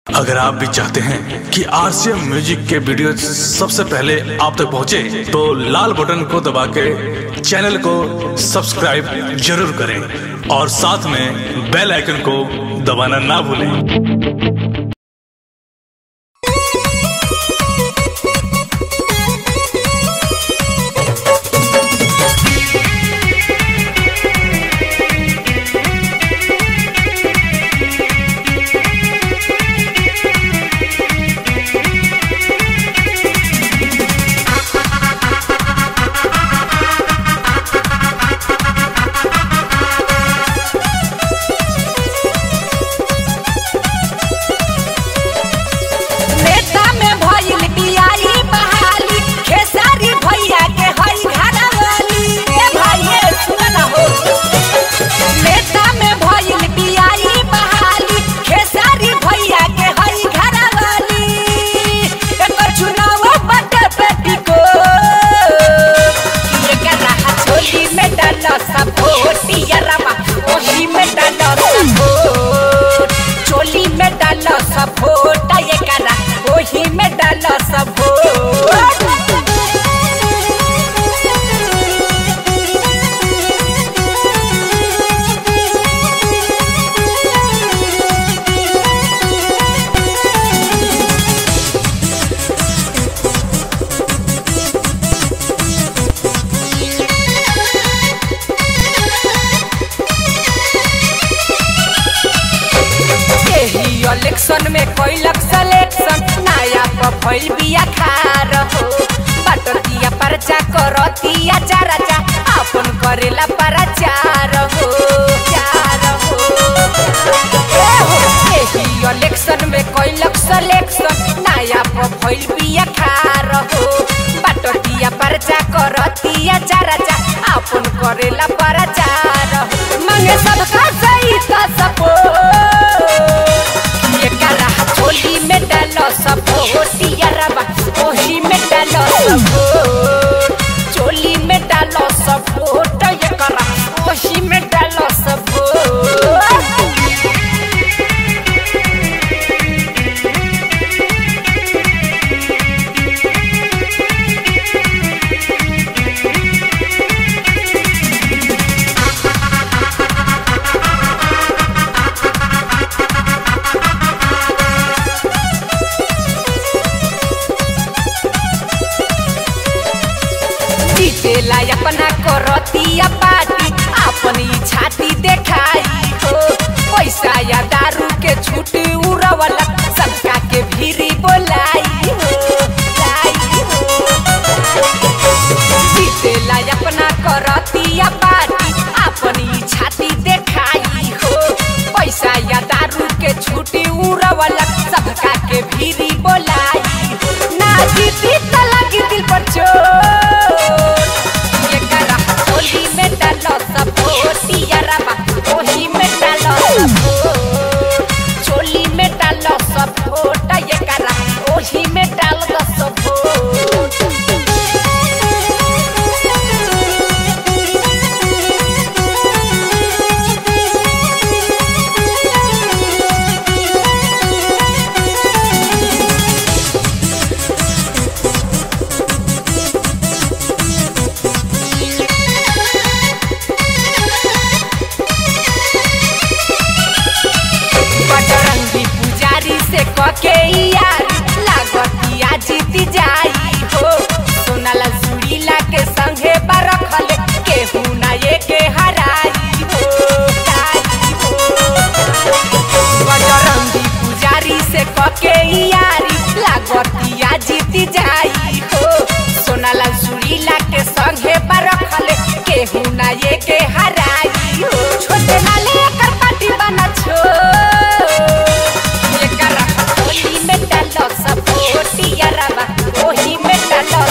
अगर आप भी चाहते हैं कि आरसीएम म्यूजिक के वीडियो सबसे पहले आप तक पहुंचे, तो लाल बटन को दबा के चैनल को सब्सक्राइब जरूर करें और साथ में बेल आइकन को दबाना ना भूलें नेता में भइल बियाई बहाली खेसारी भैया के हई घरवाली ए भाई सुन ना हो नेता में भइल बियाई बहाली खेसारी भैया के हई घरवाली एकर चुनाव बटे बेटी को ये के रहा छोली में डाल सब भोटिया रमा ओही में डाल सब भोट चोली में डाल सब भोट ये करा ओही में डाल सब भोट एही इलेक्शन में कैलक सिलेक्शन नया पफैल बिया खार हो बटतिया परचा करतिया चाराचा अपन करेला प्रचार हो चार हो ए हो एही इलेक्शन में कैलक सिलेक्शन नया पफैल बिया खार हो बटतिया परचा करतिया चाराचा अपन करेला प्रचार हो मांगे सबका सही का सपोर्ट ये करा छोली में डालो सब होटिया रबा ओही में डालो सब वोट। चोली में डालो सब वोट ये करा ओही में डालो सब वोट। जीतेला अपना करतिया पार्टी अपनी छाती देखाई हो पैसा या दारू के छूट उड़वला सबका के भीरी बोलाई हो लाई हो जीतेला अपना करतिया पार्टी अपनी छाती देखाई हो पैसा या दारू के छूट उड़वला सबका के भीरी बोलाई हो ना जीती त लगी दिल पर चोट ये करा होली में डालो सब होटिया रबा ओही में डालो सब वोट। चोली में डालो सब वोट ये करा ओही में डाल दो सब वोट। बजरंगी पुजारी से कके यारी लागतिया जीती जाई हो सोनाला सुरीला के संगे बरखल केहू ना ये के हराई हो हराई हो बजरंगी पुजारी से कके यारी लागतिया जीती जाई हो सोनाला सुरीला के संगे बरखल केहू ना ये के हराई हो छोटे नाले एकर पार्टी बना छो ये करा होली में डालो सब होटिया रबा ओही में डालो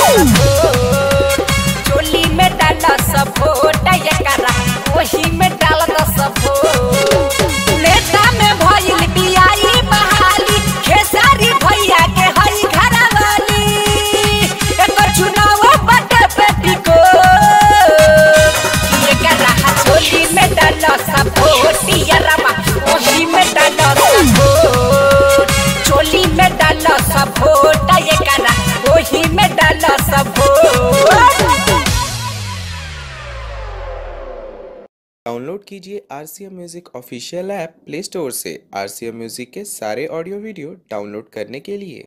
डाउनलोड कीजिए R C M music official app play store से आर सी एम म्यूज़िक के सारे ऑडियो वीडियो डाउनलोड करने के लिए